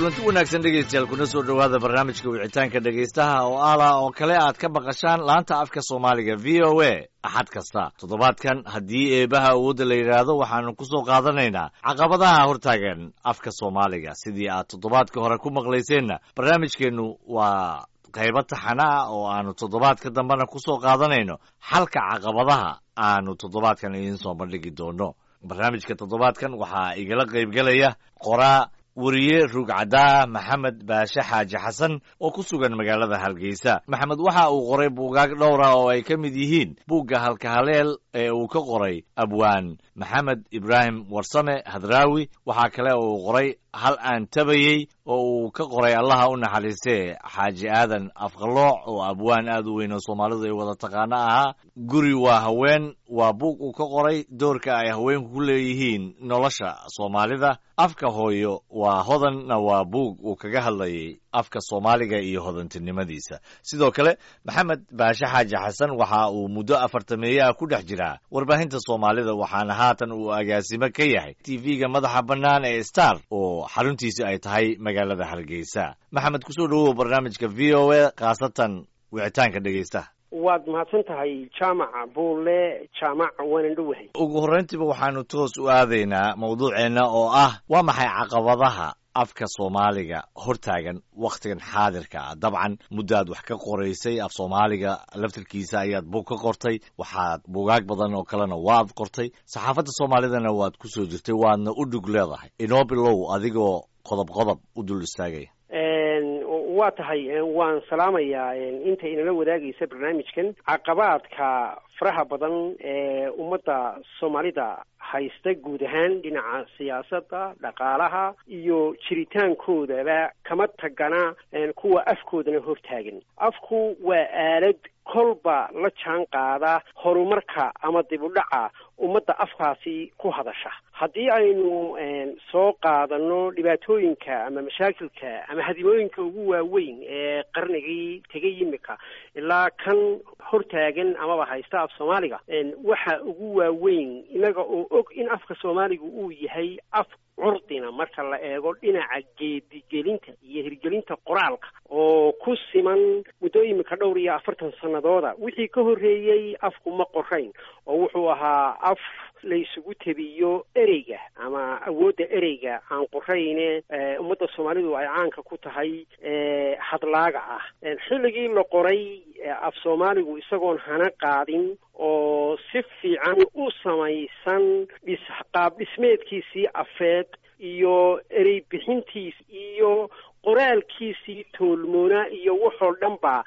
kulanti wanaagsan dhegaystayaal kuna soo dhowaada barnaamijka wicitaanka dhegaystaha oo ala oo kale aad ka maqashaan laanta afka soomaaliga v o a axad kasta toddobaadkan haddii eebaha awoodda la yidhaahdo waxaanu ku soo qaadanaynaa caqabadaha hortaagan afka soomaaliga sidii aad toddobaadka hore ku maqlayseenna barnaamijkeennu waa qaybo taxana ah oo aanu toddobaadka dambena ku soo qaadanayno xalka caqabadaha aanu toddobaadkan idiin soo bandhigi doono barnaamijka toddobaadkan waxaa igala qaybgelaya qoraa weriye ruugcaddaa maxamed baashe xaaji xasan oo ku sugan magaalada hargeysa maxamed waxa uu qoray buugaag dhowra oo ay ka mid yihiin buugga halkahaleel ee uu ka qoray abwaan maxamed ibraahim warsame hadraawi waxaa kale oo uu qoray hal aan tabayey oo uu ka qoray allaha u naxariistee xaaji aadan afqalooc oo abwaan aad u weyn oo soomaalidu ay wada taqaano ahaa guri waa haween waa buug uu ka qoray doorka ay haweenku ku leeyihiin nolosha soomaalida afka hooyo waa hodanna waa buug uu kaga hadlayay afka soomaaliga iyo hodantinimadiisa sidoo kale maxamed baashe xaaji xasan waxa uu muddo afartameeye ah ku dhex jiraa warbaahinta soomaalida waxaana haatan uu agaasimo ka yahay tv-ga madaxa bannaan ee star oo xaruntiisi ay tahay magaalada hargeysa maxamed kusoo dhowow barnaamijka v o a khaasatan wicitaanka dhegaystaha waad mahadsan tahay jaamaca buulle jaamac waanan dhowahay ugu horrayntiiba waxaanu toos u aadaynaa mawduuceenna oo ah waa maxay caqabadaha afka soomaaliga hortaagan wakhtigan xaadirka ah dabcan muddaad wax ka qoraysay af soomaaliga laftirkiisa ayaad buug ka qortay waxaad buugaag badan oo kalena waad qortay saxaafadda soomaalidana waad ku soo jirtay waadna u dhug leedahay inoo bilow adigoo qodob qodob u dul istaagaya waa tahay waan salaamayaa inta inala wadaagaysa barnaamijkan caqabaadka faraha badan ee ummadda soomaalida haysta guud ahaan dhinaca siyaasadda dhaqaalaha iyo jiritaankoodaba kama tagana kuwa afkoodana hortaagan afku waa aalad kolba la jaan qaada horumarka ama dib u dhaca ummadda afkaasi ku hadasha haddii aynu soo qaadano dhibaatooyinka ama mashaakilka ama hadimooyinka ugu waaweyn ee qarnigii tegay yimika ilaa kan hortaagan amaba haysta af soomaaliga waxa ugu waaweyn inaga oo og in afka soomaaliga uu yahay af curdina marka la eego dhinaca geedigelinta iyo hirgelinta qoraalka oo ku siman muddo imika dhowr iyo afartan sanadooda wixii ka horreeyey afku ma qorayn oo wuxuu ahaa af la isugu tebiyo ereyga ama awoodda ereyga aan qorayne ummadda soomaalidu ay caanka ku tahay hadlaaga ah xilligii la qoray af soomaaligu isagoon hana qaadin oo si fiican u samaysan dhis qaab dhismeedkiisii afeed iyo erey bixintiis iyo qoraalkiisii toolmoona iyo waxoo dhan ba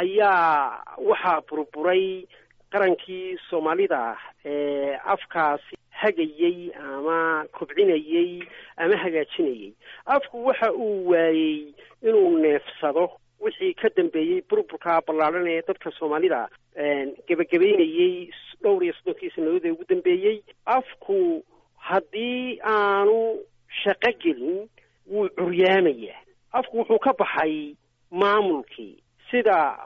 ayaa waxaa burburay qarankii soomaalida ee afkaasi hagayey ama kobcinayey ama hagaajinayey afku waxa uu waayey inuu neefsado wixii ka dambeeyey burburka ballaadhan ee dadka soomaalida gebagabeynayey dhowr iyo soddonkii sanadood ee ugu dambeeyey afku haddii aanu shaqo gelin wuu curyaamayaa afku wuxuu ka baxay maamulkii sida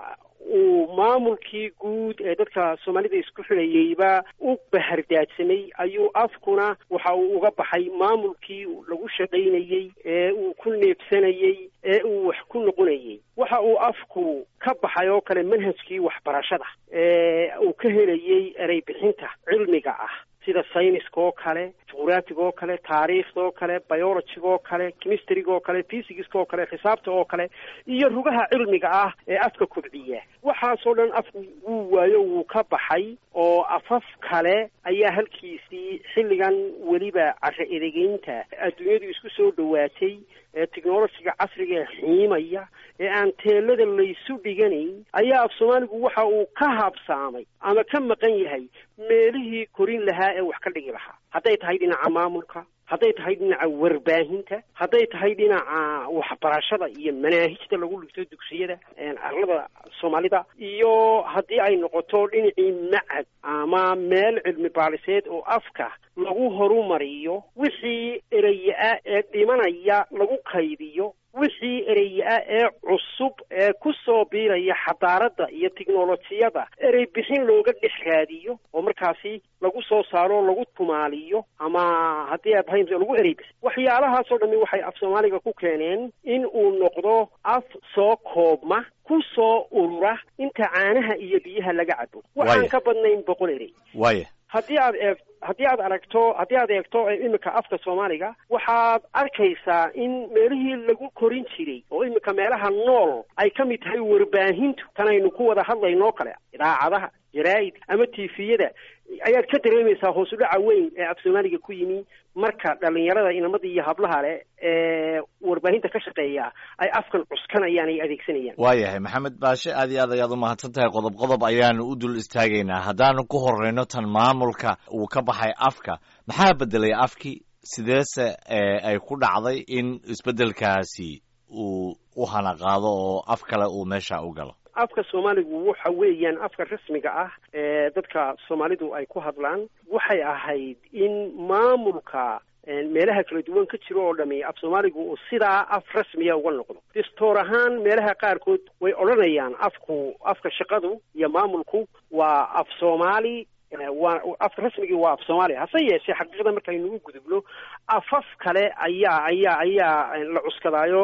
uu maamulkii guud ee dadka soomaalida isku xidhayeyba u bahardaadsamay ayuu afkuna waxa uu uga baxay maamulkii lagu shaqaynayey ee uu ku neebsanayey ee uu wax ku noqonayey waxa uu afku ka baxay oo kale manhajkii waxbarashada ee uu ka helayey erey bixinta cilmiga ah sida sayniska oo kale juqraafiga oo kale taariikhda oo kale biologiga oo kale chemistryga oo kale physicska oo kale xisaabta oo kale iyo rugaha cilmiga ah ee afka kobciya waxaasoo dhan afku wuu waayo wuu ka baxay oo afaf kale ayaa halkiisii xilligan weliba carro edegeynta adduunyadu isku soo dhowaatay ee technologiga casriga ee xiimaya ee aan teelada laysu dhiganayn ayaa af soomaaligu waxa uu ka habsaamay ama ka maqan yahay meelihii korin lahaa ee wax ka dhigi lahaa hadday tahay dhinaca maamulka hadday tahay dhinaca warbaahinta hadday tahay dhinaca waxbarashada iyo manaahijta lagu dhigto dugsiyada arlada soomaalida iyo haddii ay noqoto dhinacii macad ama meel cilmi baaliseed oo afka lagu horumariyo wixii eraya-a ee dhimanaya lagu kaydiyo wixii erey ah ee cusub ee ku soo biiraya xadaaradda iyo tiknolojiyada erey bixin looga dhex raadiyo oo markaasi lagu soo saaro lagu tumaaliyo ama haddii aad haym lagu erey bixin waxyaalahaasoo dhami waxay af soomaaliga ku keeneen in uu noqdo af soo koobma ku soo urura inta caanaha iyo biyaha laga cabo waxaan ka badnayn boqol erey waaya haddii aad eeg haddii aad aragto haddii aad eegto iminka afka soomaaliga waxaad arkaysaa in meelihii lagu korin jiray oo iminka meelaha nool ay ka mid tahay warbaahintu tanaynu ku wada hadlaynoo kale idaacadaha jaraa'id ama tifiyada ayaad ka dareemaysaa hoos u dhaca weyn ee af soomaaliga ku yimi marka dhalinyarada inamada iyo hablaha leh ee warbaahinta ka shaqeeya ay afkan cuskanayaan ay adeegsanayaan waayahay maxamed baashe aad iyo aad ayaad umahadsan tahay qodob qodob ayaanu u dul istaagaynaa haddaanu ku horeyno tan maamulka uu ka baxay afka maxaa bedelay afkii sideese ay ku dhacday in isbeddelkaasi uu u hanaqaado oo af kale uu meesha u galo afka soomaaligu waxa weeyaan afka rasmiga ah ee dadka soomaalidu ay ku hadlaan waxay ahayd in maamulka meelaha kala duwan ka jiro oo dhami af soomaaligu uu sidaa af rasmiya uga noqdo distoor ahaan meelaha qaarkood way odhanayaan afku afka shaqadu iyo maamulku waa af soomaali waa afka rasmigii waa af soomaaliya hase yeeshee xaqiiqda markaynu u gudubno afaf kale ayaa ayaa ayaa la cuskadaayo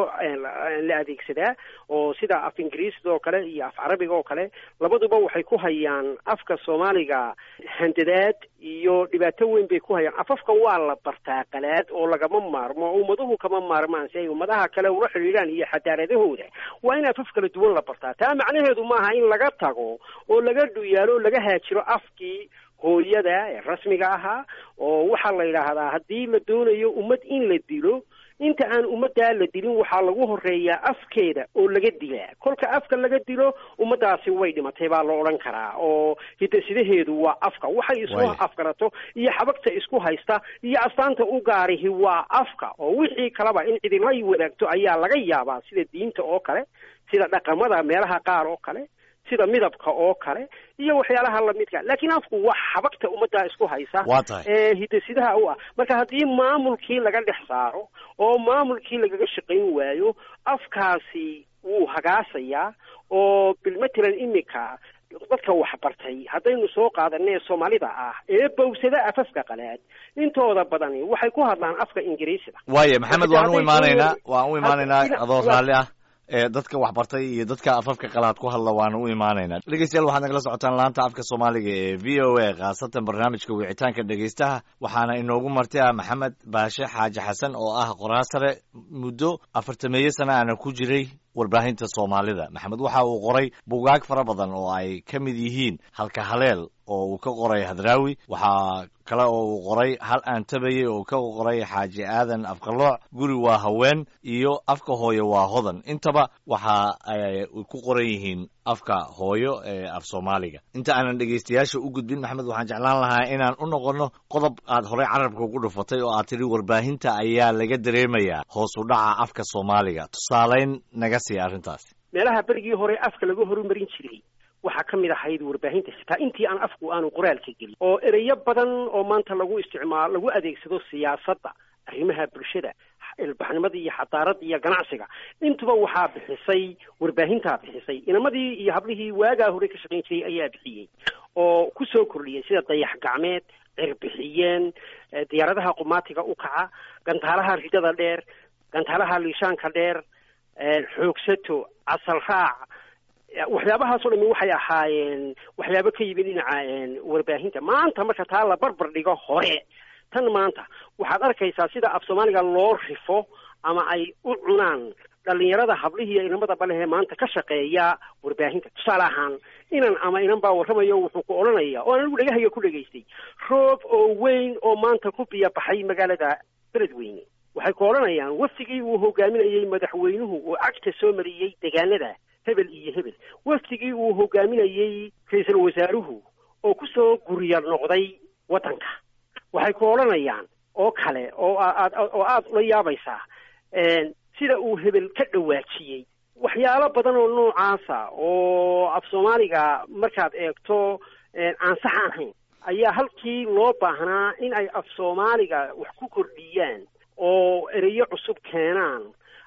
la adeegsadaa oo sida af ingiriisda oo kale iyo af carabiga oo kale labaduba waxay ku hayaan afka soomaaliga handadaad iyo dhibaato weyn bay ku hayaan afafka waa la bartaa qalaad oo lagama maarmo ummaduhu kama maarmaan si ay ummadaha kale ula xidhiidhaan iyo xadaaradahooda waa in afaf kala duwan la bartaa taa macnaheedu maaha in laga tago oo laga dhuyaalo oo laga haajiro afkii hooyada ee rasmiga ahaa oo waxaa la yidhaahdaa haddii la doonayo ummad in la dilo inta aan ummaddaa la dilin waxaa lagu horeeyaa afkeeda oo laga dilaa kolka afka laga dilo ummaddaasi way dhimatay baa la odhan karaa oo hidasidaheedu waa afka waxay isku afgarato iyo xabagta isku haysta iyo astaanta u gaarihi waa afka oo wixii kaleba in cidila wadaagto ayaa laga yaabaa sida diinta oo kale sida dhaqamada meelaha qaar oo kale sida midabka oo kale iyo waxyaalaha lamidka laakiin afku waa xabagta ummaddaa isku haysa waa tahay ee hidasidaha u ah marka haddii maamulkii laga dhex saaro oo maamulkii lagaga shaqayn waayo afkaasi wuu hagaasayaa oo bilmatalan imika dadka waxbartay haddaynu soo qaadanee soomaalida ah ee bawsada afafka qalaad intooda badani waxay ku hadlaan afka ingiriisida waaya maxamed waan u imaanaynaa waan u imaanaynaa adoo raalli ah ee dadka waxbartay iyo dadka afafka qalaad ku hadla waana u imaanaynaa dhegeystayaal waxaad nagala socotaan laanta afka soomaaliga ee v o a khaasatan barnaamijka wicitaanka dhegeystaha waxaana inoogu martay ah maxamed baashe xaaji xasan oo ah qoraa sare muddo afartameeyo sana ana ku jiray warbaahinta soomaalida maxamed waxa uu qoray bugaag fara badan oo ay ka mid yihiin halka haleel oo uu ka qoray hadraawi waxaa kale oo uu qoray hal aan tabayey oo ka qoray xaaji aadan afqalooc guri waa haween iyo afka hooyo waa hodan intaba waxa ay ku qoran yihiin afka hooyo ee af soomaaliga inta aanan dhegeystayaasha u gudbin maxamed waxaan jeclaan lahaa inaan u noqonno qodob aad horey carabka ugu dhufatay oo aad tidhi warbaahinta ayaa laga dareemayaa hoos u dhaca afka soomaaliga tusaaleyn naga siiya arrintaasi meelaha berigii hore afka laga horumarin jiray waxaa ka mid ahayd warbaahinta xitaa intii aan afku aanu qoraalka gelin oo ereyo badan oo maanta lagu isticmaalo lagu adeegsado siyaasadda arrimaha bulshada ilbaxnimada iyo xadaaradda iyo ganacsiga intuba waxaa bixisay warbaahintaa bixisay inamadii iyo hablihii waagaa hore ka shaqayn jiray ayaa bixiyey oo ku soo kordhiyay sida dayax gacmeed cirbixiyeen diyaaradaha qumaatiga u kaca gantaalaha ridada dheer gantaalaha liishaanka dheer xoogsato casal raac waxyaabahaasoo dhami waxay ahaayeen waxyaabo ka yimid dhinaca warbaahinta maanta marka taa la barbar dhigo hore tan maanta waxaad arkaysaa sida af soomaaliga loo rifo ama ay u cunaan dhalinyarada hablihiiyo inamada balehee maanta ka shaqeeya warbaahinta tusaale ahaan inan ama inan baa warramayo wuxuu ku odhanaya oo anigu dhegahayga ku dhegaystay roob oo weyn oo maanta ku biya baxay magaalada beledweyne waxay ku odhanayaan wafdigii uu hogaaminayey madaxweynuhu oo cagta soo mariyey degaanada hebel iyo hebel wafdigii uu hogaaminayey ra-iisul wasaaruhu oo kusoo guriya noqday waddanka waxay ku odhanayaan oo kale oo aad oo aada ula yaabaysaa sida uu hebel ka dhawaajiyey waxyaalo badan oo noocaasa oo af soomaaliga markaad eegto aan sax ahayn ayaa halkii loo baahnaa in ay af soomaaliga wax ku kordhiyaan oo ereyo cusub keenaan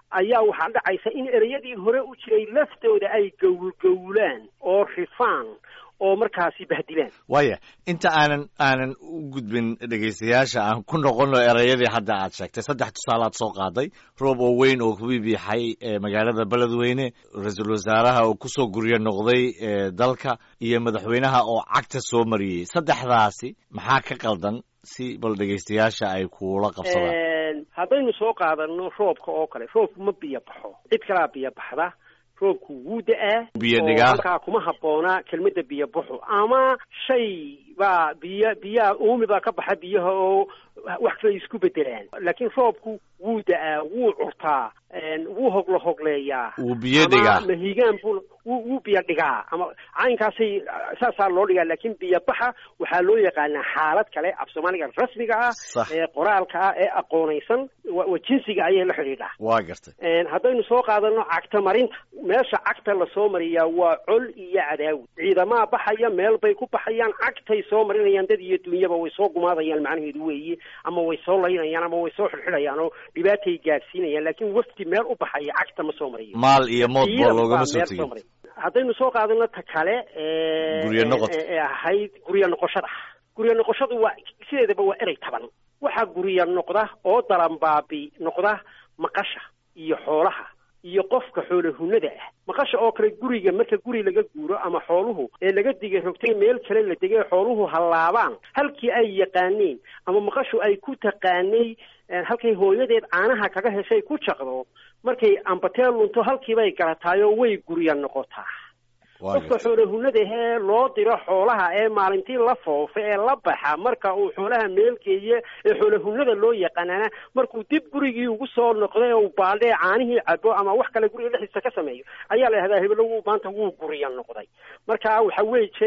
ayaa waxaa dhacaysa in ereyadii hore u jiray laftooda ay gowlgowlaan oo rifaan oo markaasi bahdilaan waaya inta aanan aanan u gudbin dhegaystayaasha aan ku noqono ereyadii hadda aad sheegtay saddex tusaalaad soo qaaday roob oo weyn oo kubibiixay magaalada beledweyne ra-iisul wasaaraha oo kusoo guryo noqday dalka iyo madaxweynaha oo cagta soo mariyey saddexdaasi maxaa ka qaldan si bal dhegaystayaasha ay kuula qabsadaan haddaynu soo qaadano roobka oo kale roobku ma biyo baxo cid kalaa biyo baxda roobku wuu da-aa biyo dhigaa halkaa kuma habboona kelmadda biyo baxo ama shay baa biyo biyaha uumi baa ka baxa biyaha oo wax kale isku bedelaan laakiin roobku wuu da-aa wuu curtaa wuu hoglo hogleeyaa wuu biyo dhigaa ama mahigaan buu wuu wuu biyo dhigaa ama caynkaasay saasaa loo dhigaa laakiin biyo baxa waxaa loo yaqaanaa xaalad kale af soomaaliga rasmiga ah ee qoraalka ah ee aqoonaysan wa jinsiga ayay la xidhiidhaa waa gartay haddaynu soo qaadano cagta marinta meesha cagta lasoo mariyaa waa col iyo cadaawi ciidamaa baxaya meel bay ku baxayaan cagtay soo marinayaan dad iyo dunyaba way soo gumaadayaan macnaheedu weeye ama way soo laynayaan ama way soo xidxidhayaan oo dhibaatay gaadsiinayaan laakiin wafti meel u baxaya cagta ma soo mariyo maal iyo moodbo loogama soo tegin haddaynu soo qaadano ta kale guryo noqod ee ahayd guryo noqoshada guryo noqoshadu waa sideedaba waa erey taban waxaa guryo noqda oo dalanbaabi noqda maqasha iyo xoolaha iyo qofka xoolo hunada ah maqasha oo kale guriga marka guri laga guuro ama xooluhu ee laga digay rogtay meel kale la degay xooluhu hallaabaan halkii ay yaqaaneen ama maqashu ay ku taqaanay halkay hooyadeed caanaha kaga heshay ku jaqdo markay ambateel lunto halkiibay garataayoo way gurya noqotaa qofka xoolo hunada ahee loo diro xoolaha ee maalintii la foofa ee la baxa marka uu xoolaha meelgeeye ee xoolo hunada loo yaqaanaana markuu dib gurigii ugu soo noqday oo baaldhee caanihii cabo ama wax kale guriga dhexdiisa ka sameeyo ayaa la yidhahdaa hebelo wuu maanta wuu gurya noqday marka waxa weeye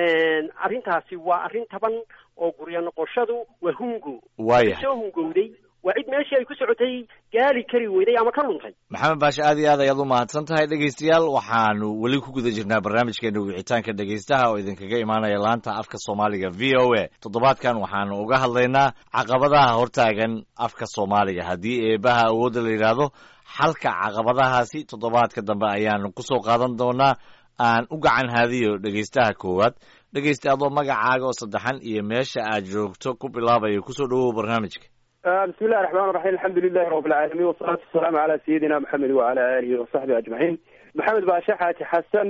arrintaasi waa arrin taban oo gurya noqoshadu waa hungo waaya soo hungowday waa cid meeshii ay ku socotay gaari kari weyday ama ka luntay maxamed baashe aad iyo aad ayaad u mahadsan tahay dhegaystayaal waxaanu weli ku guda jirnaa barnaamijkeena wicitaanka dhegaystaha oo idinkaga imaanaya laanta afka soomaaliga v o a toddobaadkan waxaanu uga hadlaynaa caqabadaha hortaagan afka soomaaliga haddii eebaha awoodda la yidhaahdo xalka caqabadahaasi toddobaadka dambe ayaanu kusoo qaadan doonaa aan u gacan haadiyo dhegaystaha koowaad dhegaysta adoo magacaaga oo saddexan iyo meesha aad joogto ku bilaabayo kusoo dhawow barnaamijka bismi illahi raxmaan raxiim alxamdu lilahi rabi alcaalamiin wasalaatu wasalaamu calaa sayidina maxamed wacala aalihi wasaxbihi ajmaciin maxamed baashe xaaji xasan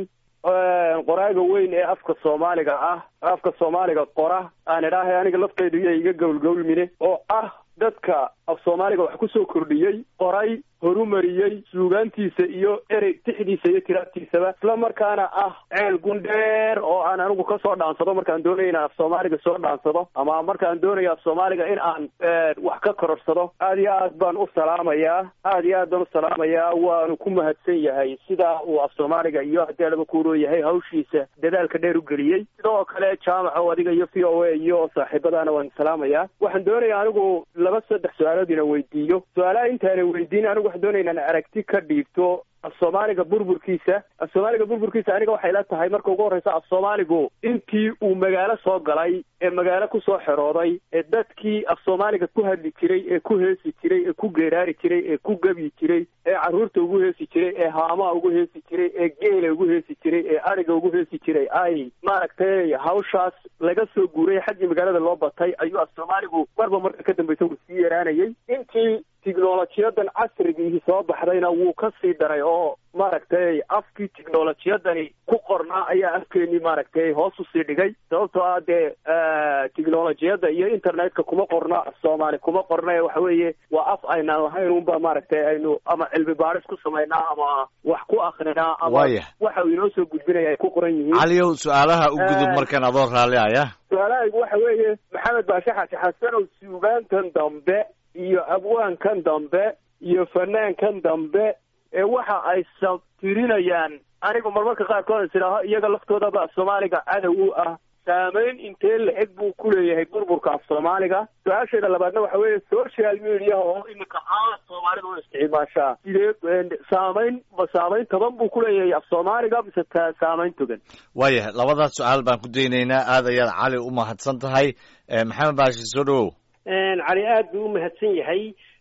qoraaga weyn ee afka soomaaliga ah afka soomaaliga qora aan idhaahay aniga laftaydu iyo iga gowlgowlmine oo ah dadka af soomaaliga wax kusoo kordhiyey qoray horumariyey suugaantiisa iyo erey tixdiisa iyo tiraabtiisaba isla markaana ah ceel gundheer oo aan anigu kasoo dhaansado markaan doonayo inaan af soomaaliga soo dhaansado ama markaan doonayo af soomaaliga in aan wax ka kororsado aad iyo aad baan u salaamayaa aad iyo aad baan u salaamayaa waanu ku mahadsan yahay sidaa uu af soomaaliga iyo haddii alaba kuuroo yahay hawshiisa dadaalka dheer u geliyey sidoo kale jaamaco adiga iyo v o a iyo saaxiibadaana waan salaamayaa waxaan doonaya anigu laba saddex su-aalood ina weydiiyo su-aalaha intaana weydiin anigu waxaan doonaya inaan aragti ka dhiibto af soomaaliga burburkiisa af soomaaliga burburkiisa aniga waxay la tahay marka ugu horreysa af soomaaligu intii uu magaalo soo galay ee magaalo kusoo xerooday ee dadkii af soomaaliga ku hadli jiray ee ku heesi jiray ee ku geeraari jiray ee ku gebyi jiray ee carruurta ugu heesi jiray ee haamaha ugu heesi jiray ee geela ugu heesi jiray ee ariga ugu heesi jiray ay maaragtay hawshaas laga soo guuray xaggii magaalada loo batay ayuu af soomaaligu marba marka ka dambeysa uu sii yaraanayay intii tiknolojiyadan casrigiihi soo baxdayna wuu ka sii daray oo maaragtay afkii tiknolojiyadani ku qornaa ayaa afkeenii maaragtay hoos usii dhigay sababtoo ah dee tiknolojiyadda iyo internetka kuma qorna af soomaali kuma qorna ee waxa weeye waa af aynaan lahayn unba maaragtay aynu ama cilmi baaris ku samaynaa ama wax ku akrinaa ama Waaya. waxa uu inoo soo gudbinaya ay ku qoran yihiin caliyow su-aalaha u gudub markan adoo raalli aya su-aalahaygu waxa weeye maxamed baashe xaaji xasanow suugaantan dambe iyo abwaankan dambe iyo fanaankan dambe ee waxa ay sabtirinayaan anigu marmarka qaarkood is idhaaho iyaga laftoodaba af soomaaliga cadow u ah saameyn intee la-eg buu ku leeyahay burburka af soomaaliga su-aasheeda labaadna waxa weeye social media oo iminka aad soomaalida u isticmaashaa sidee saameyn ma saameyn toban buu ku leeyahay af soomaaliga mise ta saameyn togan waayahay labadaas su-aal baan ku daynaynaa aad ayaad cali u mahadsan tahay Eh, maxamed baashi soo dhawow cali aad buu u mahadsan yahay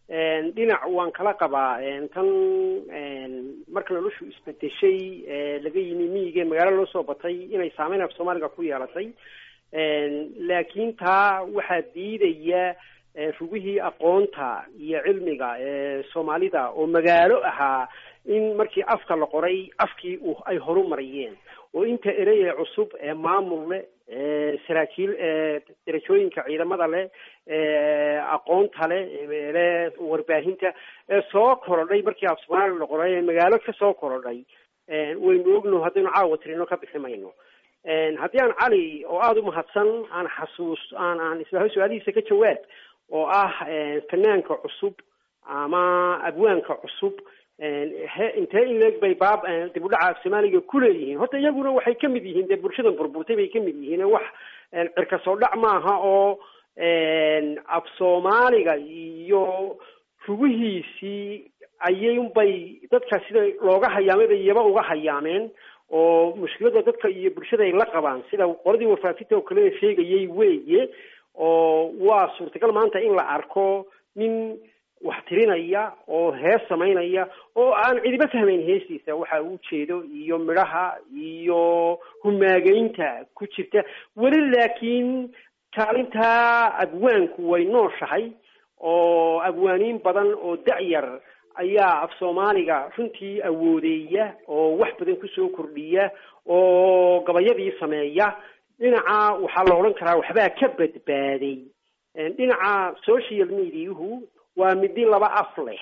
dhinac waan kala qabaa tan marka noloshu isbedeshay laga yimi miyiga magaalo loo soo batay inay saameyn af soomaaliga ku yeelatay laakiin taa waxaa diidaya rugihii aqoonta iyo cilmiga ee soomaalida oo magaalo ahaa in markii afka la qoray afkii u ay horu mariyeen oo inta erey ee cusub ee maamul leh saraakiil darajooyinka ciidamada leh aqoonta leh le warbaahinta ee soo korodhay markii af soomaaliya la qoray ee magaalo ka soo korodhay waynu ogno haddaynu caawa tirino ka bixi mayno haddii aan cali oo aada u mahadsan aan xasuus aan aan isla su-aalihiisa ka jawaab oo ah fanaanka cusub ama abwaanka cusub intee in leeg bay baab dib u dhaca af soomaaliga ku leeyihiin horta iyaguna waxay ka mid yihiin dee bulshadan burburtay bay ka mid yihiin wax cirka soo dhac maaha oo af soomaaliga iyo rugihiisii ayunbay dadka sida looga hayaamay bay iyaba uga hayaameen oo mushkilada dadka iyo bulshada ay la qabaan sida qoladii wafaafinta oo kale sheegayay weeye oo waa suurtagal maanta in la arko nin wax tirinaya oo hees samaynaya oo aan cidiba fahmayn heestiisa waxa uu jeedo iyo midhaha iyo humaageynta ku jirta weli laakiin kaalintaa abwaanku way nooshahay oo abwaaniin badan oo dacyar ayaa af soomaaliga runtii awoodeeya oo wax badan kusoo kordhiya oo gabayadii sameeya dhinaca waxaa la odhan karaa waxbaa ka badbaaday dhinaca social mediahu waa midi laba af leh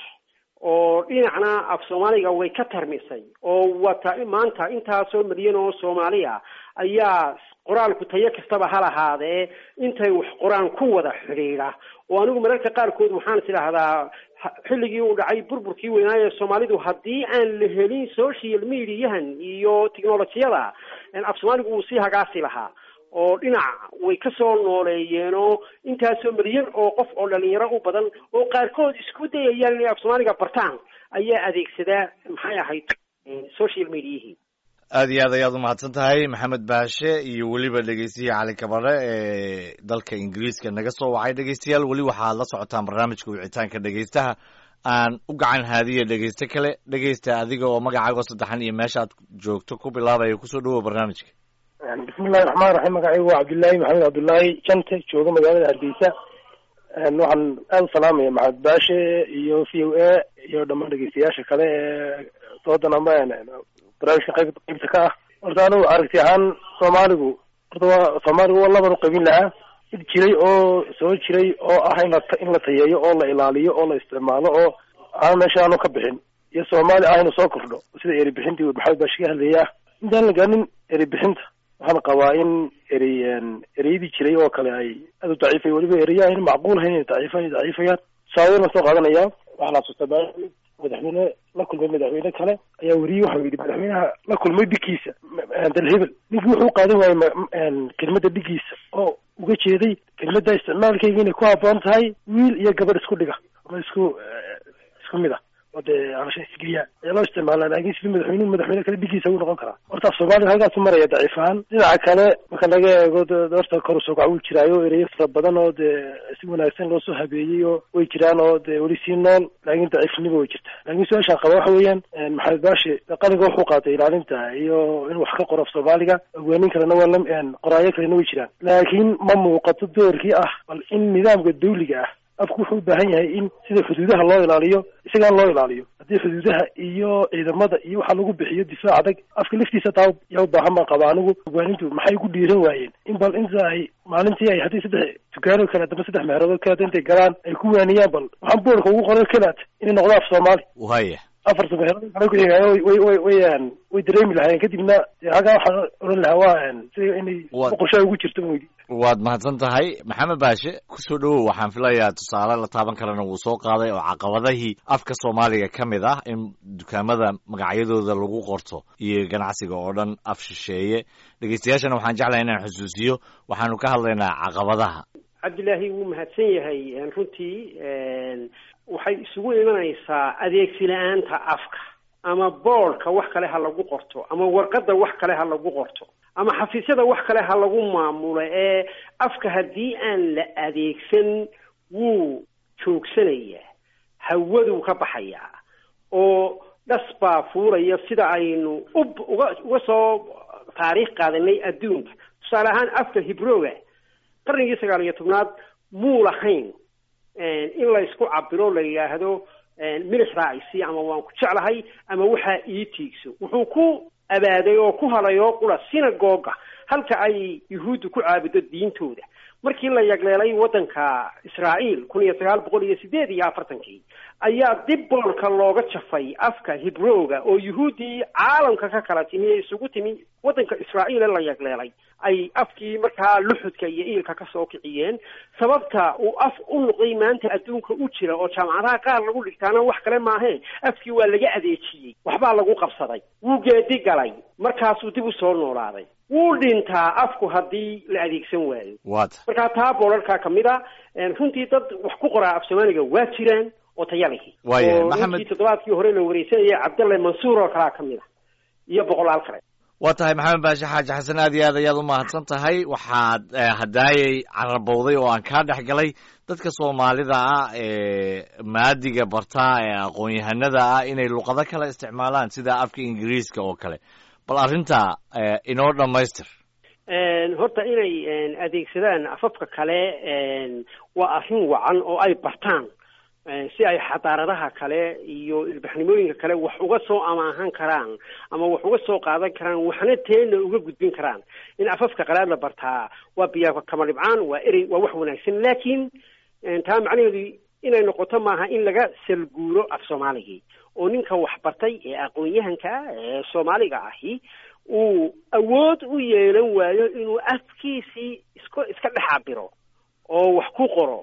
oo dhinacna af soomaaliga way ka tarmisay oo wata maanta intaasoo milyan oo soomaaliya ayaa qoraalku tayo kastaba ha lahaadee intay wax qoraan ku wada xidhiidha oo anigu mararka qaarkood waxaan is idhaahdaa xilligii uu dhacay burburkii weynaaye soomaalidu haddii aan la helin social mediahan iyo technolojiyada af soomaaligu wuu sii hagaasi lahaa oo dhinac way ka soo nooleeyeenoo intaasoo milyan oo qof oo dhalinyaro u badan oo qaarkood isku dayayaan inay af soomaaliga bartaan ayaa adeegsadaa maxay ahayd social mediahii aada iyo aad ayaad umahadsan tahay maxamed baashe iyo weliba dhegeystiyi cali kabare ee dalka ingiriiska naga soo wacay dhegeystayaal weli waxaad la socotaan barnaamijka wicitaanka dhegeystaha aan u gacan haadiya dhegeyste kale dhegeysta adiga oo magacaago saddexan iyo meeshaad joogto ku bilaabaya kusoo dhawow barnaamijka bismillahi raxmaan raxiim magacaygu waa cabdullaahi maxamed cabdullaahi jante jooga magaalada hargeysa waxaan aada u salaamaya maxamed baashe iyo v o a iyo dhammaan dhegeystayaasha kale ee doodan ama barnaamijka qayb qaybta ka ah horta anigu aragti ahaan soomaaligu horta waa soomaaligu waa laban uqaybin lahaa mid jiray oo soo jiray oo ah in la in la tayeeyo oo la ilaaliyo oo la isticmaalo oo aan meesha aanu ka bixin iyo soomaali ah inuu soo kordho sida eri bixintii maxamed baashi ka hadlaya intaan la gaanin eri bixinta waxaan qabaa in erey ereyadii jiray oo kale ay aada u daciifay weliba ereya ayna macquul hayn inay daciifa ay daciifayaan tusaaladan soo qaadanaya waxaan xasuustaa madaxweyne la kulmay madaxweyne kale ayaa weriyey waxau yidhi madaxweynaha la kulmay dhigiisa dalhebel ninkii wuxuu qaadan waayey kelmadda dhigiisa oo uga jeeday kelmadda isticmaalkeyga inay ku habboon tahay wiil iyo gabadh isku dhiga ama isku isku mid ah oo dee alasha isgeeyaa ayaa loo isticmaalaa laakin sidii madaxweynuhu madaxweyne kale dhigiisa uu noqon karaa horta af soomaaliga halkaasu maraya daciif ahaan dhinaca kale marka laga eego horta kor usoo kac wuu jiraayo ereyo fara badan oo dee si wanaagsan loosoo habeeyey oo way jiraan oo dee weli sii nool laakin daciifnimo way jirta laakin su-aashaan qaba waxa weeyaan maxamed baashi qalinka wuxuu qaatay ilaalinta iyo inuu wax ka qoro af soomaaliga ogaanin kalena waa la qoraayo kalena way jiraan laakiin ma muuqato doorkii ah bal in nidaamka dawliga ah afku wuxuu u baahan yahay in sida xuduudaha loo ilaaliyo isagaan loo ilaaliyo haddii xuduudaha iyo ciidamada iyo waxa lagu bixiyo difaac adag afka laftiisa taa yaa u baahan baan qaba anigu ogaanintu maxay ku dhiiran waayeen in bal inta ay maalintii ay haddii saddex dukaano kale adama saddex meheroodoo kaleata intay galaan ay ku waaniyaan bal waxaan boorka ugu qoray kelaat inay noqdo af soomaali waya afarta meherood kale kuxigayo way way way way dareemi lahaayeen kadibna halkaa waxaan odhan lahaa waa sida inay boqoshaa ugu jirto mawdi waad mahadsan tahay maxamed baashe kusoo dhawow waxaan filayaa tusaale la taaban karana wuu soo qaaday oo caqabadahii afka soomaaliga ka mid ah in dukaamada magacyadooda lagu qorto iyo ganacsiga oo dhan af shisheeye dhegeystayaashana waxaan jeclahay inaan xusuusiyo waxaanu ka hadlaynaa caqabadaha cabdillaahi wuu mahadsan yahay runtii waxay isugu imanaysaa adeegsi la-aanta afka ama boordka wax kale ha lagu qorto ama warqadda wax kale ha lagu qorto ama xafiisyada wax kale ha lagu maamulo ee afka haddii aan la adeegsan wuu joogsanayaa hawaduu ka baxayaa oo dhas baa fuulaya sida aynu ub uga uga soo taariikh qaadanay adduunka tusaale ahaan afka hibrooga qarnigii sagaal iyo tobnaad muu lahayn in la isku cabiro la yidhaahdo milix raacisi ama waan ku jeclahay ama waxaa ii tiigso wuxuu ku abaaday oo ku halay oo qura synagoga halka ay yuhuuddu ku caabudo diintooda markii la yagleelay waddanka israa'iil kun iyo sagaal boqol iyo sideed iyo afartankii ayaa dib boolka looga jafay afka hibrooga oo yuhuuddii caalamka ka kala timi ee isugu timi waddanka israa'iil ee la yagleelay ay afkii markaa luxudka iyo iilka ka soo kiciyeen sababta uu af u noqday maanta adduunka u jira oo jaamacadaha qaar lagu dhigtaana wax kale maahee afkii waa laga adeejiyey waxbaa lagu qabsaday wuu geedi galay markaasuu dib u soo noolaaday wuu dhintaa afku haddii la adeegsan waayo waata markaa taa boolarkaa ka mid a runtii dad wax ku qoraa af soomaaliga waa jiraan oo tayalihi Waayahay, oo Maxamed- ninkii toddobaadkii hore la wareysanayay cabdalle mansuur oo kalaa ka mid a iyo boqolaal kale waa tahay maxamed baashe xaaji xasan aad iyo aad ayaad u mahadsan tahay waxaad eh, hadaayay carabowday oo aan kaa dhex galay dadka soomaalida ah ee maadiga bartaa ee aqoon-yahanada ah inay luqado kale isticmaalaan sida afka ingiriiska oo kale bal arrintaa eh, inoo dhammaystir horta inay adeegsadaan afafka kale waa arrin wacan oo ay bartaan si ay xadaaradaha kale iyo ilbaxnimooyinka kale wax uga soo amaahan karaan ama wax uga soo qaadan karaan waxna teena uga gudbin karaan in afafka qalaad la bartaa waa biya kama dhibcaan waa erey waa wax wanaagsan laakiin taa macnaheedu inay noqoto maaha in laga salguuro af soomaaligii oo ninka wax bartay ee aqoon-yahanka ee soomaaliga ahi uu awood u yeelan waayo inuu afkiisii iska iska dhex cabiro oo wax ku qoro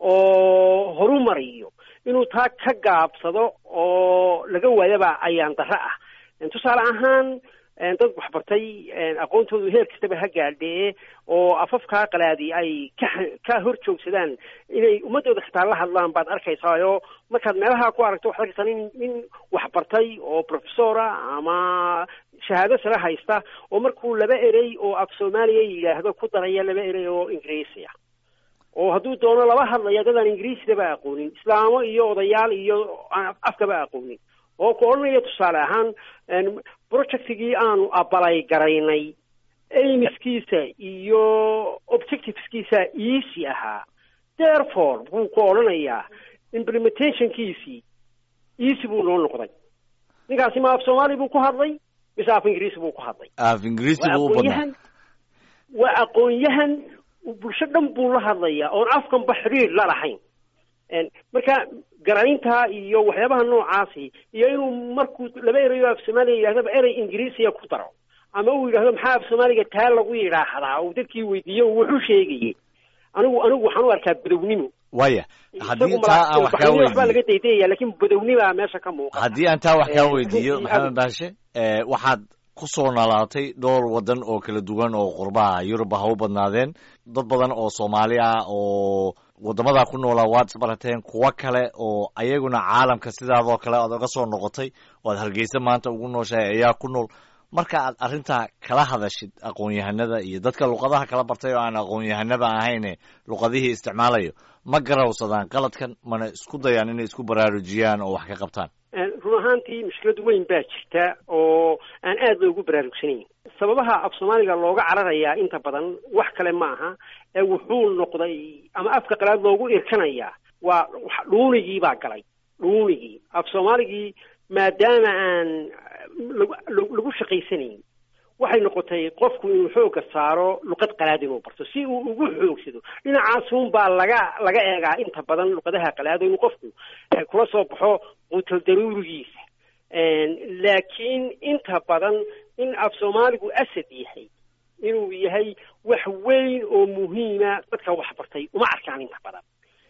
oo horumariyo inuu taa ka gaabsado oo laga waayaba ayaan darro ah tusaale ahaan dad waxbartay aqoontoodu heer kastaba ha gaadhee oo afafkaa qalaadi ay ka ka hor joogsadaan inay ummadooda xitaa la hadlaan baad arkaysaayo markaad meelaha ku aragto waxaad arkaysaa nin nin waxbartay oo professora ama shahaado sare haysta oo markuu laba erey oo af soomaaliya yidhaahdo ku daraya laba erey oo ingiriisiya oo hadduu doono laba hadlaya dadaan ingiriisidaba aqoonin islaamo iyo odayaal iyo afkaba aqoonin oo ku odhanaya tusaale ahaan projectigii aanu abalay garaynay aimiskiisa iyo objectiveskiisa easy ahaa therefore buu ku odhanayaa implementationkiisii easy buu noo noqday ninkaasi ma af soomaali buu ku hadlay mise af ingiriisi buu ku hadlay af ingiriisi waa buu u badnaa aqoon-yahan waa aqoon-yahan bulsho dhan buu la hadlayaa oon afkanba xiriir la lahayn marka garaynta iyo waxyaabaha noocaasi iyo inuu markuu laba erayo af soomaaliya yidhahdaba erey ingiriisiya ku daro ama uu yidhahdo maxaa af soomaaliga taa lagu yidhaahdaa uu dadkii weydiiyo uu wuxuu sheegayey anigu anigu waxaan u arkaa badownimo waaya haddii isagu taa aan wax kaa waxbaa laga weydiiyo daydayaya laakiin badownimaa meesha ka muuqata haddii aan taa wax kaa Eh, weydiiyo runtii maxamed aad- baashe eh, waxaad ku soo noolaatay dhowr waddan oo kala duwan oo qurbaha yuruba ha u badnaadeen dad badan oo soomaali ah oo waddamadaa ku noolaa waad isbarateen kuwo kale oo ayaguna caalamka sidaadoo kale aad uga soo noqotay oo aad hargeysa maanta ugu nooshahay ayaa ku nool marka aad arrintaa kala hadashid aqoon-yahanada iyo dadka luqadaha kala bartay oo aan aqoon-yahanaba ahayne luqadihii isticmaalayo ma garawsadaan qaladkan mana isku dayaan inay isku baraarujiyaan oo wax ka qabtaan run ahaantii mushkilad weyn baa jirta oo aan aad loogu baraarugsanayn sababaha af soomaaliga looga cararayaa inta badan wax kale ma aha ee wuxuu noqday ama afka qalaad loogu irkanayaa waa wax- dhuunigii baa galay dhuunigii af soomaaligii maadaama aan lagu lagu- lagu shaqaysanayn waxay noqotay qofku inuu xooga saaro luqad qalaad inuu barto si uu ugu xoogsado dhinacaasun baa laga laga eegaa inta badan luqadaha qalaado inuu qofku eh, kula soo baxo quutal daruurigiisa laakiin inta badan in af soomaaligu asad yahay inuu yahay wax weyn oo muhiima dadka waxbartay uma arkaan inta badan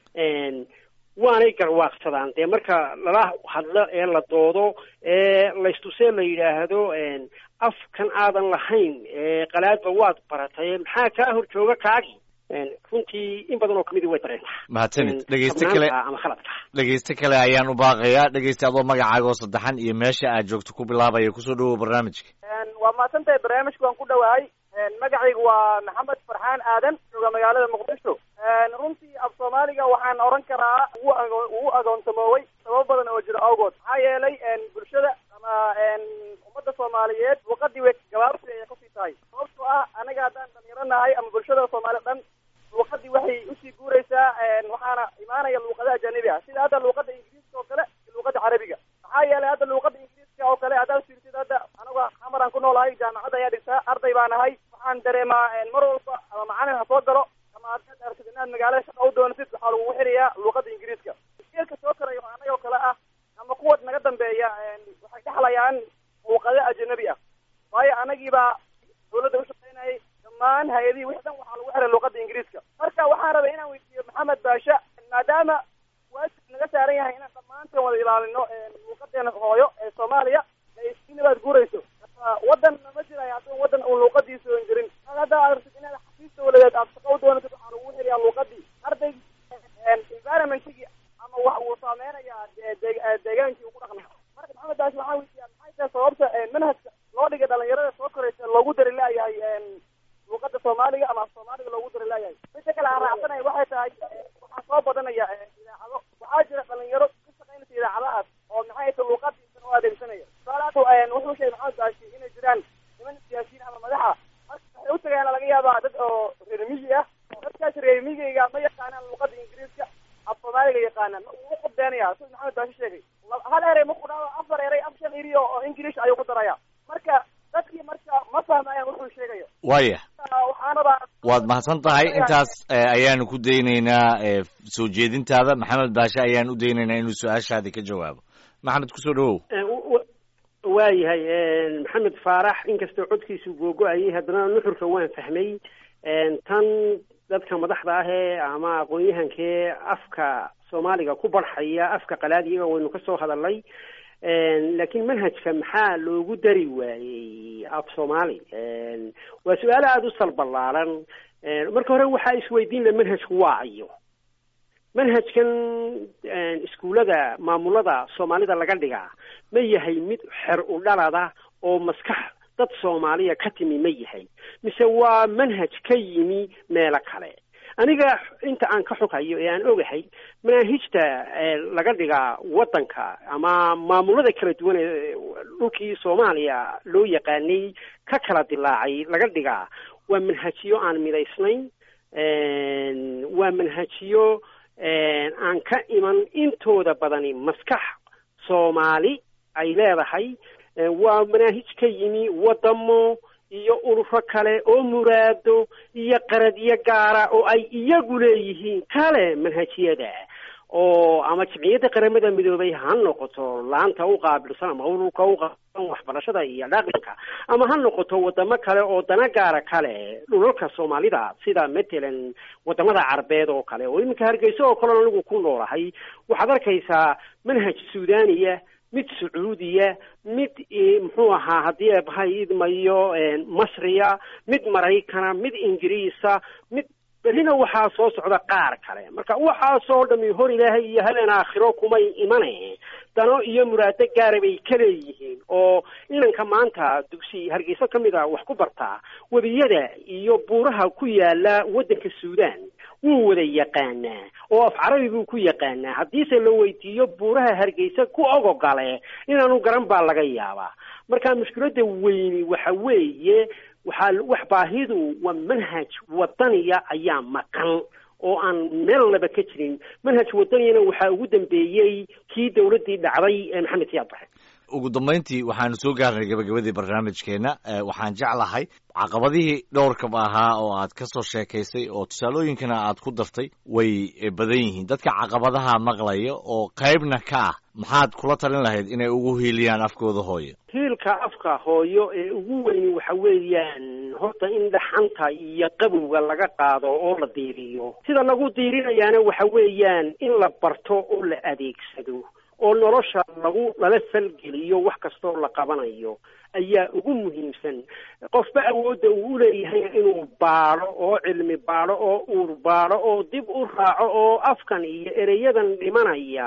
waanay garwaaqsadaan dee marka lala hadlo ee la doodo ee laystusee la yidhaahdo afkan aadan lahayn ee qalaadba waad baratay maxaa kaa hor jooga kaagii runtii in badan oo kamidi way dareentaa mahadsanid dhegeyste kale sabnaanta ama khaladka dhegeyste kale ayaan u baaqayaa dhegeyste adoo magacaaga oo saddexan iyo meesha aad joogto ku bilaabaya kusoo dhawow barnaamijka waa mahadsantahay barnaamijka waan ku dhowahay magacaygu waa maxamed farxaan aadan jooga magaalada muqdisho runtii af soomaaliga waxaan oran karaa wuu ago- wuu agoonsamoowey sababo badan oo jiro awgood maxaa yeelay bulshada ama ummadda soomaaliyeed luuqadii way gabaabsi ayay kusii tahay sababtoo ah anaga haddaan dhalinyaro nahay ama bulshada soomaali dhan luuqadii waxay usii guuraysaa waxaana imaanaya luuqadaha ajanibi ah sida hadda luuqada ingiriiska oo kale iyo luuqada carabiga maxaa yeelay hadda luuqada ingiriiska oo kale haddaad fiirsid hadda anaga xamaraan ku noolahay jaamacadda ayaa dhigtaa arday baa nahay waxaan dareemaa mar walba ama macalin ha soo galo ama haddaad aragtid inaad magaalada shaqa u doonatid waxaa lagugu xirayaa luuqada ingiriiska geelka soo korayo anaga oo kale ah ama kuwa naga dambeeya waxay dhexlayaan luuqado ajanabi ah waayo anagiibaa dawladda ushaqaynayay dhammaan hay-adihii wix dhan waxaa lagu xiray luuqada ingiriiska marka waxaan rabay inaan weydiiyo maxamed baasha maadaama waajib naga saaran yahay inaan dhammaanteen wada ilaalino luuqadeena hooyo ee soomaaliya inabaad guurayso wadan ma jirayo haddii wadan uu luuqadiisa oon jirin hadda aad rabtid inaad xafiis dawladeed aad shaqa u doonatid waxaa lagu xirayaa luuqadii arday environmentigii ama wax uu saameynayaa deegaankii ugu dhaqnaa marka maxamed baasha waxaan weydiiyaa maxay tahay sababta manhajka loo dhigay dhalinyarada soo koraysa loogu dari laayahay luuqada soomaaliga ama af soomaaliga loogu dari laayahay midda kale aan raacsanaya waxay tahay waxaa soo badanaya idaacado waxaa jira dhalinyaro ka shaqaynaysa idaacadahaas oo maxay tahay luuqadiisana u adeegsanaya tusaalaadu wuxuu sheegay maxamed baashi inay jiraan niman siyaasiyiin ama madaxa marka waxay u tagayaan laga yaabaa dad oo reer miyi ah dadkaas reer miyigayga ma yaqaanaan luuqada ingiriiska af soomaaliga yaqaanaan wuu u qudbeenaya sida maxamed baashi sheegay hal erey ma ku dhaao afar erey af shan iriyo oo ingilish ayuu ku daraya marka dadkii marka ma fahmayaan wuxuu sheegayo waya waxaanaba waad mahadsan tahay intaas ayaanu ku daynaynaa soo jeedintaada maxamed baashe ayaan u daynaynaa inuu su-aashaadi ka jawaabo maxamed kusoo dhawow waayahay maxamed faarax inkastoo codkiisu googo-ayay haddana nuxurka waan fahmay tan dadka madaxda ahee ama aqoon-yahankee afka soomaaliga ku barxaya afka qalaad iyaga waynu ka soo hadalnay laakiin manhajka maxaa loogu dari waayey af soomaali waa su-aalo aada u salballaaran marka hore waxaa isweydiin la manhajku waa ayo manhajkan iskuullada maamulada soomaalida laga dhigaa ma yahay mid xer u dhalada oo maskax dad soomaaliya ka timi ma yahay mise waa manhaj ka yimi meelo kale aniga inta aan ka xoghayo ee aan ogahay manaahijta laga dhigaa waddanka ama maamulada kala duwan ee dhulkii soomaaliya loo yaqaanay ka kala dilaacay laga dhigaa waa manhajiyo aan midaysnayn waa manhajiyo aan ka iman intooda badani maskax soomaali ay leedahay waa manaahij ka yimi waddamo iyo ururo kale oo muraado iyo qaradyo gaara oo ay iyagu leeyihiin kale manhajiyada oo ama jimciyadda qaramada midoobay ha noqoto laanta u qaabilsan ama ururka u qaabilsan waxbarashada iyo dhaqanka ama ha noqoto wadamo kale oo dana gaara kale dhulalka soomaalida sida matalan wadamada carabeed oo kale oo iminka hargeysa oo kale anigu ku noolahay waxaad arkaysaa manhaj suudaniya mid sacuudiya mid muxuu ahaa haddii eebahay idmayo masriya mid maraykana mid ingiriisa mid berrina waxaa soo socda qaar kale marka waxaasoo dhami hor ilaahay iyo habeen aakhiro kumay imane dano iyo muraado gaara bay ka leeyihiin oo inanka maanta dugsi hargeysa ka mid a wax ku bartaa webiyada iyo buuraha ku yaala waddanka suudaan wuu wada yaqaanaa oo af carabi buu ku yaqaanaa haddiise la weydiiyo buuraha hargeysa ku ogogale inaanu garan baa laga yaabaa marka mushkiladda weyni waxa weeye waxaa wax baahidu waa manhaj wadaniya ayaa maqan oo aan meel laba ka jirin manhaj wadaniyana waxaa ugu dambeeyey kii dawladdii dhacday ee maxamed siyaad baxe ugu dambayntii waxaanu soo gaarnay gabagabadii barnaamijkeenna waxaan jeclahay caqabadihii dhowrkaba ahaa oo aad ka soo sheekaysay oo tusaalooyinkana aad ku dartay way badan yihiin dadka caqabadaha maqlaya oo qaybna ka ah maxaad kula talin lahayd inay ugu hiiliyaan afkooda hooyo hiilka afka hooyo ee ugu weyni waxa weeyaan horta in dhaxanta iyo qabowga laga qaado oo la diiriyo sida lagu diirinayaana waxa weeyaan in la barto oo la adeegsado oo nolosha lagu lala falgeliyo wax kastoo la qabanayo ayaa ugu muhiimsan qofba awoodda uu u leeyahay inuu baadho oo cilmi baadho oo uur baadho oo dib u raaco oo afkan iyo ereyadan dhimanaya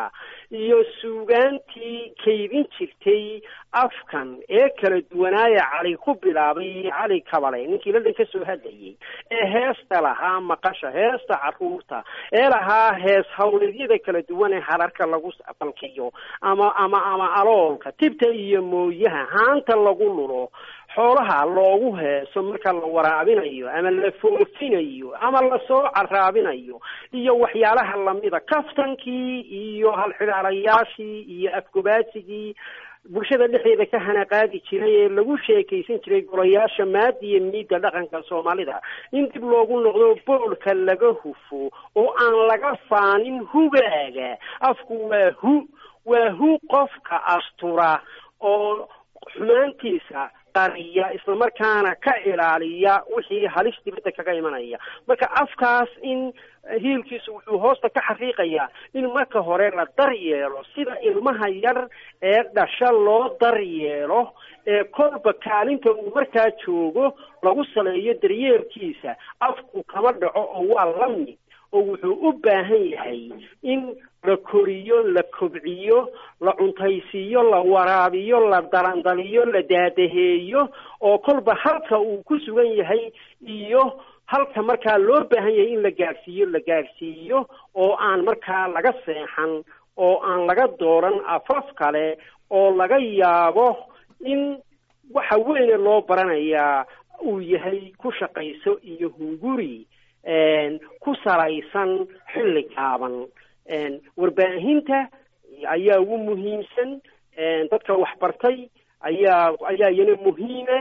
iyo suugaantii kaydin jirtay afkan ee kala duwanaaya cali ku bilaabay cali kabale ninkii ladan ka soo hadlayay ee heesta lahaa maqasha heesta caruurta ee lahaa hees hawleedyada kala duwan ee hararka lagu balkiyo ama ama ama aloolka tibta iyo mooyaha haanta lagu lulo xoolaha loogu heeso marka la waraabinayo ama la foofinayo ama lasoo caraabinayo iyo waxyaalaha lamida kaftankii iyo halxidhaalayaashii iyo afgobaasigii bulshada dhexdeeda ka hanaqaadi jiray ee lagu sheekaysan jiray golayaasha maada iyo miidda dhaqanka soomaalida in dib loogu noqdo boolka laga hufo oo aan laga faanin hugaaga afku waa hu waa hu qofka astura oo xumaantiisa qariya islamarkaana ka ilaaliya wixii halis dibadda kaga imanaya marka afkaas in hiilkiisu wuxuu hoosta ka xaqiiqayaa in marka hore la daryeelo sida ilmaha yar ee dhasha loo daryeelo ee kolba kaalinta uu markaa joogo lagu saleeyo daryeelkiisa afku kama dhaco oo waa la mid oo wuxuu u baahan yahay in la koriyo la kobciyo la cuntaysiiyo la waraabiyo la dalandaliyo la daadaheeyo oo kolba halka uu ku sugan yahay iyo halka markaa loo baahan yahay in la gaadhsiiyo la gaadhsiiyo oo aan markaa laga seexan oo aan laga dooran afaf kale oo laga yaabo in waxa weyne loo baranayaa uu yahay ku shaqayso iyo hunguri ku salaysan xilli gaaban warbaahinta ayaa ugu muhiimsan dadka waxbartay ayaa ayaa iyana muhiima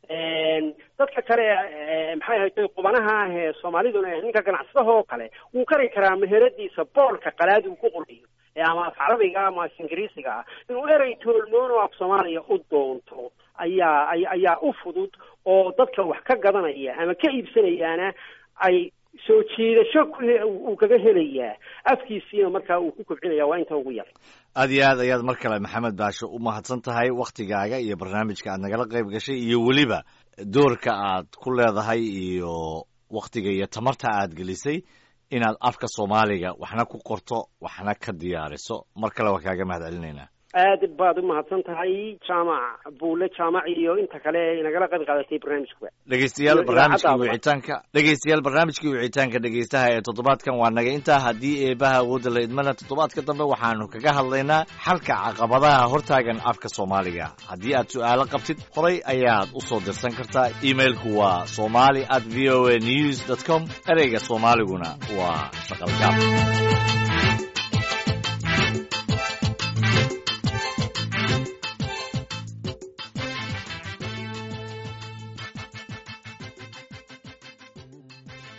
dadka kale maxay haytay qubanaha ah ee soomaaliduna ninka ganacsadaha oo kale wuu kari karaa meheradiisa boolka qalaad uu ku qorayo ama af carabiga ama af ingiriisiga ah inuu erey toolmoon oo af soomaaliya u doonto ayaa ayaa u fudud oo dadka wax ka gadanaya ama ka iibsanayaana ay soo jiidasho uu kaga helayaa afkiisiina markaa uu ku kobcinaya waa inta ugu yar aad iyo aad ayaad mar kale maxamed baasho u mahadsan tahay wakhtigaaga iyo barnaamijka aad nagala qayb gashay iyo weliba doorka aad ku leedahay iyo wakhtiga iyo tamarta aad gelisay inaad afka soomaaliga waxna ku qorto waxna ka diyaariso mar kale waa kaaga mahad celinaynaa aad baad u mahadsan tahay jaamac buule jaamac iyo inta kale nagala qayb qaadatay barnaamijkuba dhegeystayaal barnaamijkii wicitaanka dhegeystayaal barnaamijkii wicitaanka dhegeystaha ee toddobaadkan waa naga intaa haddii eebaha awoodda la idmana toddobaadka dambe waxaanu kaga hadlaynaa xalka caqabadaha hortaagan afka soomaaliga haddii aad su'aalo qabtid horay ayaad u soo dirsan kartaa emailku waa somali at v o a news dot com ereyga soomaaliguna waa shaqalgaab